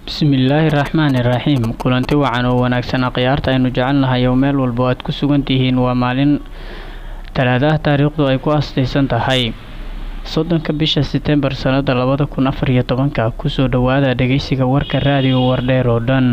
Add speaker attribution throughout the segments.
Speaker 1: bismillaahi raxmaani raxiim kulanti wacan oo wanaagsan khiyaarta aynu jecelnahay oo meel walba aad ku sugan tihiin waa maalin talaadaha taariikhdu ay ku astaysan tahay soddonka bisha setembar sannada labada kun afar iyo tobanka kusoo dhowaada dhegeysiga warka raadiyo wardheer oo dhan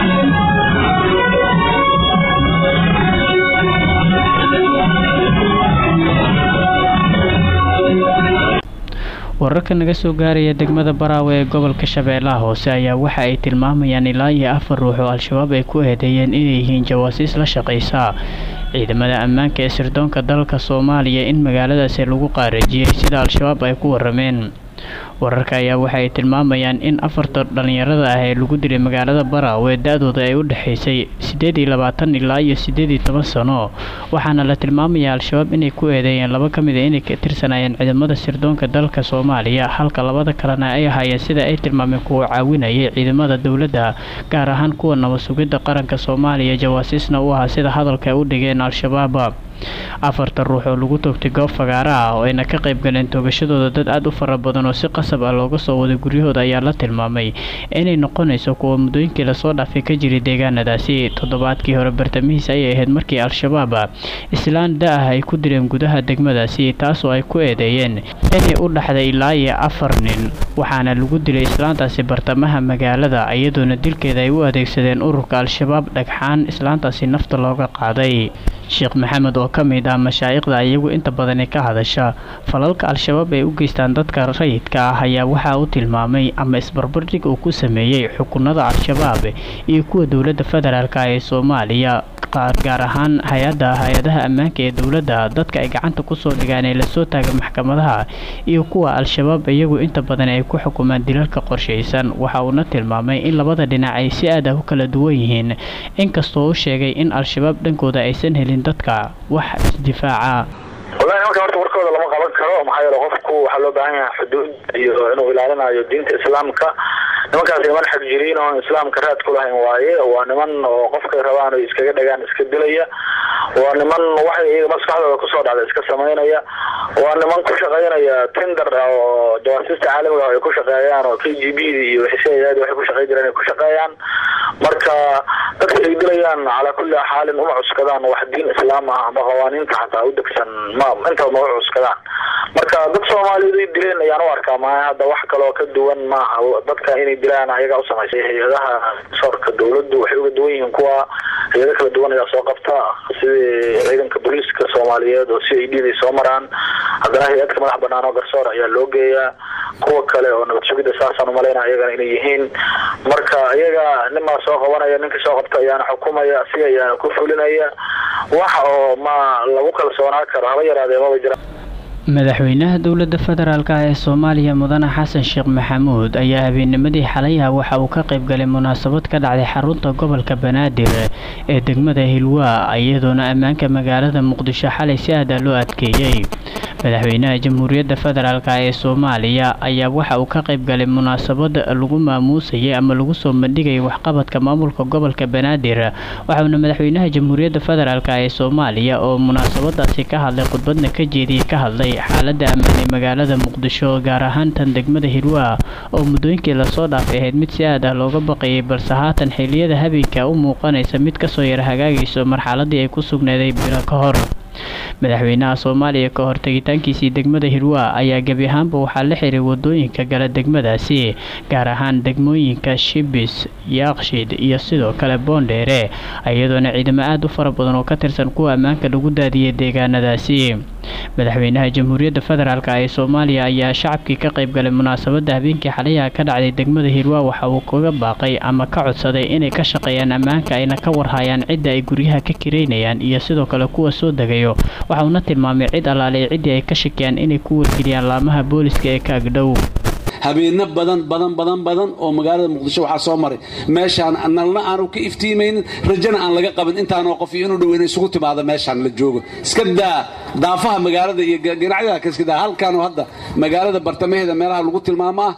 Speaker 1: wararka naga soo gaaraya degmada baraawe ee gobolka shabeellaha hoose ayaa waxa ay tilmaamayaan ilaa iyo afar ruux oo al-shabaab ay ku eedeeyeen inay yihiin jawaasiis la shaqaysa ciidamada ammaanka ee sirdoonka dalka soomaaliya in magaaladaasi lagu qaarajiyey sida al-shabaab ay ku warameen wararka ayaa waxa ay tilmaamayaan in afarta dhallinyarada ah ee lagu dilay magaalada baraawe da-dooda ay u dhexaysay siddeed iyo labaatan ilaa iyo siddeed iyo toban sano waxaana la tilmaamayaa al-shabaab inay ku eedeeyeen laba ka mid a inay ka tirsanayeen ciidamada sirdoonka dalka soomaaliya halka labada kalena ay ahaayeen sida ay tilmaameen kuwa caawinayay ciidamada dowladda gaar ahaan kuwa nabad sugidda qaranka soomaaliya jawaasiisna u ahaa sida hadalka ay u dhigeen al-shabaab afarta ruux oo lagu toogtay goob fagaara ah oo ayna ka qayb galeen toogashadooda dad aada u fara badan oo si qasab ah looga soo waday guryahooda ayaa la tilmaamay inay noqonayso kuwa muddooyinkii lasoo dhaafay ka jiray deegaanadaasi toddobaadkii hore bartamihiis ayay ahayd markii al-shabaab islaan da-ah ay ku dileen gudaha degmadaasi taasoo ay ku eedeeyeen inay u dhaxday ilaa iyo afar nin waxaana lagu dilay islaantaasi bartamaha magaalada iyadoona dilkeeda ay u adeegsadeen ururka al-shabaab dhagxaan islaantaasi nafta looga qaaday sheekh maxamed oo ka mid ah mashaa'ikhda iyagu inta badani ka hadasha falalka al-shabaab ay u geystaan dadka rayidka ah ayaa waxaa u tilmaamay ama isbarbardhig uu ku sameeyey xukunada al-shabaab iyo kuwa dowladda federaalk ee soomaaliya gaar ahaan hay-adda hay-adaha ammaanka ee dowladda dadka ay gacanta kusoo dhigaan ee lasoo taaga maxkamadaha iyo kuwa al-shabaab iyagu inta badan ay ku xukumaan dilalka qorshaysan waxa uuna tilmaamay in labada dhinac ay si aad ah u kala duwan yihiin inkastoo u sheegay in al-shabaab dhankooda aysan helin dadka wax isdifaaca
Speaker 2: wallahi nimanka horta warkooda lama qaban karo maxaa yeele qofku waxaa loo baahan yahay xuduud iyo inuu ilaalinayo diinta islaamka nimankaas niman xag jiriin oon islaamka raad ku lahayn waaye waa niman oo qofkay rabaan o iskaga dhagaan iska dilaya waa niman waxay iyaga maskaxdooda kusoo dhacda iska samaynaya waa niman ku shaqaynaya tender oo jawaasiista caalamiga ah ay ku shaqeeyaan oo k g b d iyo wxisheeyaadi waxay ku shaqey jireen ay ku shaqeeyaan marka dadka ay dilayaan calaa kulli xaalin uma cuskadaan wax diin islaam ah ama qawaaniinta xataa u degsan ma intaba ma u cuskadaan marka dad soomaaliyeed ay dileen ayaan u arkaa maaha hadda wax kaloo ka duwan maaha dadka inay dilaan ayagaa u samaysay hay-adaha soorka dawladdu waxay uga duwan yihiin kuwa hay-ado kala duwan ayaa soo qabta sidii ciidanka booliiska soomaaliyeed oo c i d day soo maraan haddana hay-adka madax banaan oo garsoor ayaa loo geeyaa kuwa kale oo nabad sugidda saasaan umalayna ayagana inay yihiin marka iyaga ninbaa soo qabanaya ninkii soo qabta ayaana xukumaya si ayaana ku fulinaya wax oo ma lagu kalsoonaa karo haba yaraadee maba jira
Speaker 1: madaxweynaha dowladda federaalk ee soomaaliya mudane xasan sheekh maxamuud ayaa habeennimadii xalayaha waxa uu ka qayb galay munaasabad ka dhacday xarunta gobolka banaadir ee degmada hilwaa iyadoona ammaanka magaalada muqdisho xalay si aada loo adkeeyey madaxweynaha jamhuuriyadda federaalk ee soomaaliya ayaa waxa uu ka qayb galay munaasabad lagu maamuusayay ama lagu soo bandhigayay waxqabadka maamulka gobolka banaadir waxauna madaxweynaha jamhuuriyadda federaalk ee soomaaliya oo munaasabadaasi ka hadlay khudbadna ka jeediyey ka hadlay xaaladda ammaan ee magaalada muqdisho gaar ahaan tan degmada hirwaa oo muddooyinkii lasoo dhaafay ahayd mid si aad ah looga baqayay balse haatan xilliyada habeenka u muuqanaysa mid kasoo yara hagaagayso marxaladii ay ku sugnaaday bilo ka hor madaxweynaha soomaaliya ka hor tegitaankiisii degmada hirwaa ayaa gebi ahaanba waxaa la xiray wadooyinka gala degmadaasi gaar ahaan degmooyinka shibis yaaqshid iyo sidoo kale boondheere iyadoona ciidamo aada u fara badan oo ka tirsan kuwa ammaanka lagu daadiyay deegaanadaasi madaxweynaha jamhuuriyadda federaalk ee soomaaliya ayaa shacabkii ka qayb galay munaasabadda habeenkii xalayaha ka dhacday degmada hirwaa waxa uu kaga baaqay ama ka codsaday inay ka shaqeeyaan ammaanka ayna ka warhayaan cidda ay guryaha ka kireynayaan iyo sidoo kale kuwa soo degayo waxa uuna tilmaamay cid allaale ciddii ay ka shakiyaan inay ku wargeliyaan laamaha booliska ee ka agdhow
Speaker 3: habeeno badan badan badan badan oo magaalada muqdisho waxaa soo maray meeshaan nalna aanu ka iftiimaynin rajana aan laga qabin intaanoo qof iyo inu dhoweyna isugu timaada meeshaan la joogo iska daa daafaha magaalada iyo ganacyada ka iska daa halkaanoo hadda magaalada bartamaheeda meelaha lagu tilmaamo ah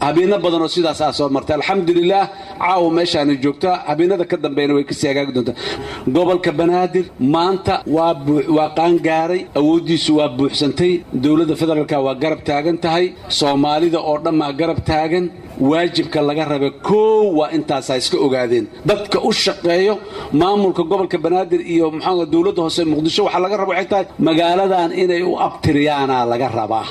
Speaker 3: habeeno badanoo sidaasaa soo martay alxamdulilaah caawa meeshaana joogtaa habeenada ka dambeeyna way kasii hagaagi doontaa gobolka banaadir maanta waa qaangaaray awooddiisu waa buuxsantay dowladda federaalka waa garab taagan tahay soomaalida oo dhammaa garab taagan waajibka laga raba koow waa intaasaa iska ogaadeen dadka u shaqeeyo maamulka gobolka banaadir iyo maxaa dowladda hoose muqdisho waxaa laga raba waxay tahay magaaladan inay u abtiriyaanaa laga rabaa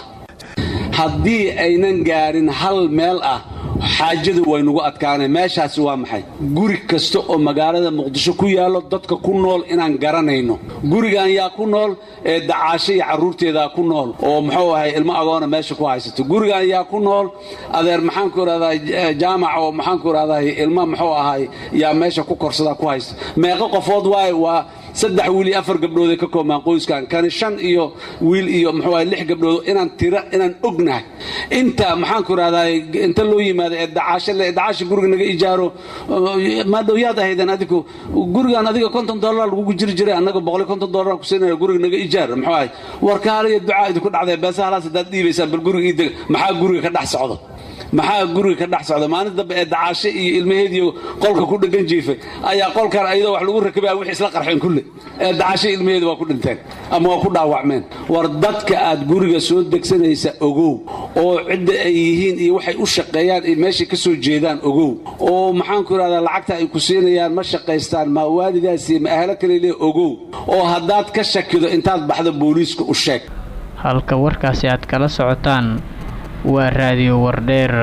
Speaker 3: haddii aynan gaarin hal meel ah xaajadu waynugu adkaanay meeshaasi waa maxay guri kasta oo magaalada muqdisho ku yaallo dadka ku nool inaan garanayno gurigan yaa ku nool ee dacaasho iyo carruurteedaa ku nool oo muxuu ahay ilmo agoona meesha ku haysato gurigan yaa ku nool adeer maxaanku idhahdaa jaamac oo maxaanku idhahdaa ilmo muxuu ahay yaa meesha ku korsadaa ku haysta meeqo qofood waaye waa saddex wiil iyo afar gabdhooday ka koobmaan qoyskan kani shan iyo wiil iyo muxuu ahay lix gabdhood inaan tira inaan ognahay inta maxaanku idhahdaa inta loo yimaado ee dacaasho le dacaasha guriga naga ijaaro maadhow yaad ahaydeen adigu gurigan adiga konton dollar lagugu jiri jiray annaga boqol konton dollar ku siinaya guriga naga ijaar muxuu ahay warkaaliyo ducaa idinku dhacday beesa halaas haddaad dhiibaysaan bal guriga ii dega maxaa guriga ka dhex socdo maxaa guriga ka dhex socda maalin dambe ee dacaasho iyo ilmaheediyo qolka ku dhegan jiifay ayaa qolkan ayadoo wax lagu rakabaya wixii isla qarxeen kulle ee dacaasho ilmaheedi waa ku dhinteen ama waa ku dhaawacmeen war dadka aad guriga soo degsanaysa ogow oo cidda ay yihiin iyo waxay u shaqeeyaan iyo meeshay ka soo jeedaan ogow oo maxaanku idhahdaa lacagta ay ku siinayaan ma shaqaystaan ma waalidaasi ma ahlo kale le ogow oo haddaad ka shakido intaad baxdo booliiska u sheeg
Speaker 1: halka warkaasi aad kala socotaan waa raadiyo wardheer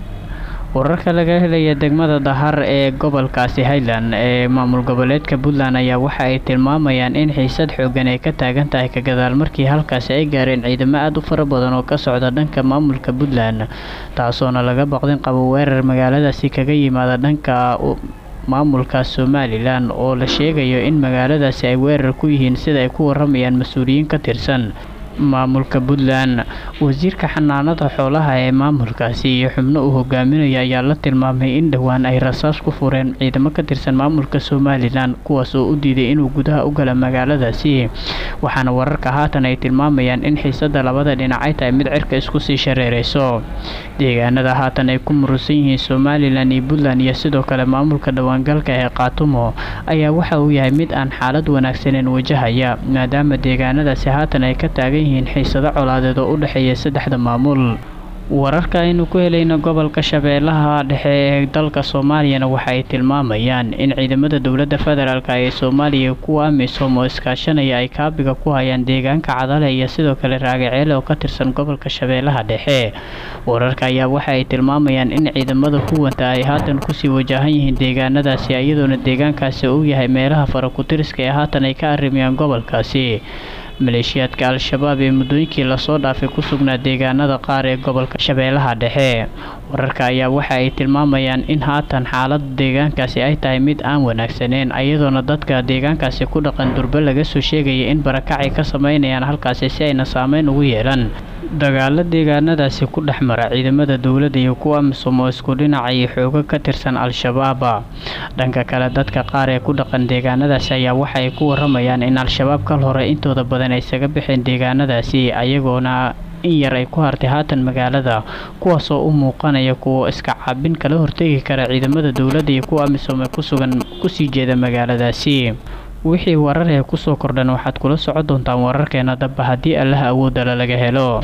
Speaker 1: wararka laga helaya degmada dahar ee gobolkaasi highland ee maamul goboleedka puntland ayaa waxa ay tilmaamayaan in xiisad xoogan ay ka taagan tahay ka gadaal markii halkaasi ay gaareen ciidamo aada u fara badan oo ka socda dhanka maamulka puntland taasoona laga baqdin qabo weerar magaaladaasi kaga yimaada dhanka maamulka somalilan oo la sheegayo in magaaladaasi ay weerar ku yihiin sida ay ku waramayaan mas-uuliyiin ka tirsan maamulka puntland wasiirka xanaanada xoolaha ee maamulkaasi iyo xubno uu hogaaminaya ayaa la tilmaamay in dhowaan ay rasaas ku fureen ciidamo ka tirsan maamulka somalilan kuwaas oo u diiday inuu gudaha u gala magaaladaasi waxaana wararka haatan ay tilmaamayaan in xiisada labada dhinac ay tahay mid cirka isku sii shareereyso deegaanada haatan ay ku murusan yihiin somalilan iyo puntland iyo sidoo kale maamulka dhawaangalka ee kaatumo ayaa waxa uu yahay mid aan xaalad wanaagsaneyn wajahaya maadaama deegaanadaasi haatan ay ka taagan yihiin xiisado colaadeed oo u dhexeeya saddexda maamul wararka aynu ku helayno gobolka shabeellaha dhexe ee dalka soomaaliyana waxa ay tilmaamayaan in ciidamada dowladda federaalk ee soomaaliya kuwa amisom oo iskaashanaya ay kaabiga ku hayaan deegaanka cadale iyo sidoo kale raagaceele oo ka tirsan gobolka shabeellaha dhexe wararka ayaa waxa ay tilmaamayaan in ciidamada huwanta ay haatan kusii wajahan yihiin deegaanadaasi iyadoona deegaankaasi uu yahay meelaha farakutiriska ee haatan ay ka arrimayaan gobolkaasi maleeshiyaadka al-shabaab ee muddooyinkii lasoo dhaafay ku sugnaa deegaanada qaar ee gobolka shabeellaha dhexe wararka ayaa waxa ay tilmaamayaan in haatan xaalada deegaankaasi ay tahay mid aan wanaagsaneyn iyadoona dadka deegaankaasi ku dhaqan durbe laga soo sheegaya in barakacay ka sameynayaan halkaasi si ayna saameyn ugu yeelan dagaalo deegaanadaasi ku dhex mara ciidamada dowladda iyo kuwa amisom oo isku dhinacay xoogo ka tirsan al-shabaaba dhanka kale dadka qaar ee ku dhaqan deegaanadaasi ayaa waxa ay ku waramayaan in al-shabaab kal hore intooda badan ay isaga baxeen deegaanadaasi ayagoona in yar ay ku hartay haatan magaalada kuwaasoo u muuqanaya kuwa iska caabin kala hortegi kara ciidamada dowladda iyo kuwa amisom ee kusugan kusii jeeda magaaladaasi wixii warar ee kusoo kordhan waxaad kula socon doontaan wararkeena damba haddii allaha awoodala laga helo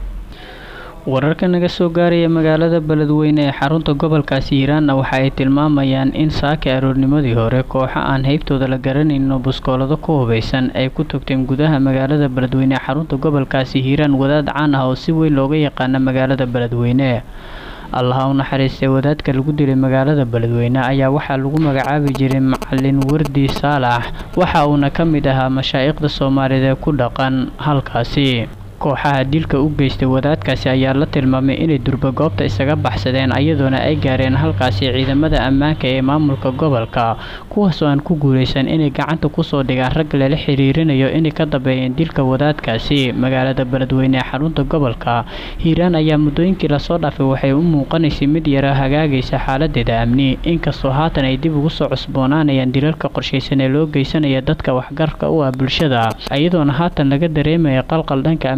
Speaker 1: wararka naga soo gaaraya magaalada beledweyne ee xarunta gobolkaasi hiiraanna waxa ay tilmaamayaan in saaka aroornimadii hore kooxo aan heybtooda la garanayno buskoolado ku hubaysan ay ku togteen gudaha magaalada beledweyne ee xarunta gobolkaasi hiiraan wadaad caan ah oo si weyn looga yaqaana magaalada beledweyne allaha u naxariistay wadaadka lagu dilay magaalada beledweyne ayaa waxaa lagu magacaabi jiray macalin wardi saalax waxa uuna ka mid ahaa mashaa'iqda soomaaliyeed ee ku dhaqan halkaasi kooxaha dilka u geystay wadaadkaasi ayaa la tilmaamay inay durba goobta isaga baxsadeen iyadoona ay gaareen halkaasi ciidamada ammaanka ee maamulka gobolka kuwaasoo aan ku guuleysan inay gacanta kusoo dhigaan rag lala xiriirinayo inay ka dambeeyeen dilka wadaadkaasi magaalada beledweyne ee xarunta gobolka hiiraan ayaa muddooyinkii lasoo dhaafay waxay u muuqanaysay mid yara hagaagaysa xaaladeeda amni inkastoo haatan ay dib ugu soo cusboonaanayaan dilalka qorshaysan ee loo geysanaya dadka waxgarka u ah bulshada iyadoona haatan laga dareemaya qalqal dhanka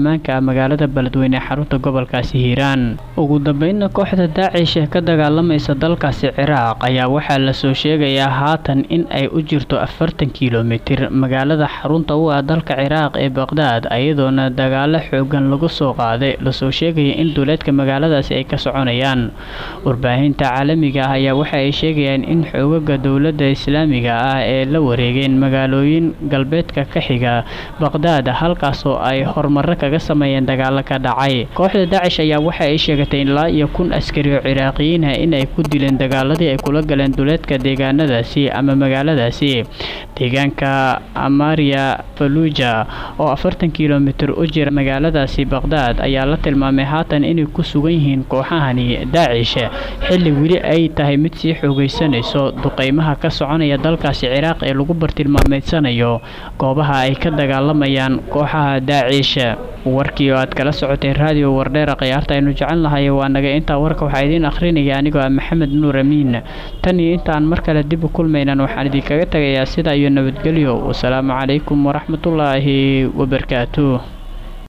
Speaker 1: ammaanka magaalada beledweyne ee xarunta gobolkaasi hiiraan ugu dambeynna kooxda daacish ee ka dagaalamaysa dalkaasi ciraaq ayaa waxaa lasoo sheegayaa haatan in ay u jirto afartan kilomitir magaalada xarunta u ah dalka ciraaq ee baqdaad iyadoona dagaalo xoogan lagu soo qaaday lasoo sheegaya in duuleedka magaaladaasi ay ka soconayaan warbaahinta caalamiga ah ayaa waxa ay sheegayaan in xoogaga dowladda islaamiga ah ee la wareegeen magaalooyin galbeedka ka xiga baqdaad halkaasoo ay horumaro kaga sameeyeen dagaalo ka dhacay kooxda daacish ayaa waxa ay sheegatay ilaa iyo kun askari oo ciraaqiyiinah in ay ku dileen dagaaladii ay kula galeen duleedka deegaanadaasi ama magaaladaasi deegaanka amaria faluja oo afartan kilomitir u jira magaaladaasi baqdaad ayaa la tilmaamay haatan inay ku sugan yihiin kooxahani daacish xilli weli ay tahay mid sii xoogaysanayso duqeymaha ka soconaya dalkaasi ciraaq ee lagu bartilmaameedsanayo goobaha ay ka dagaalamayaan kooxaha daacish warkii oo aad kala socotay raadiyo wardheera khiyaarta aynu jecel nahay waa naga intaa warka waxaa idiin akhrinaya anigoo ah maxamed nuur amiin tan iyo intaan mar kale dib u kulmaynan waxaan idinkaga tegayaa sidaa iyo nabadgelyo wasalaamu calaykum waraxmatullaahi wabarakaatuh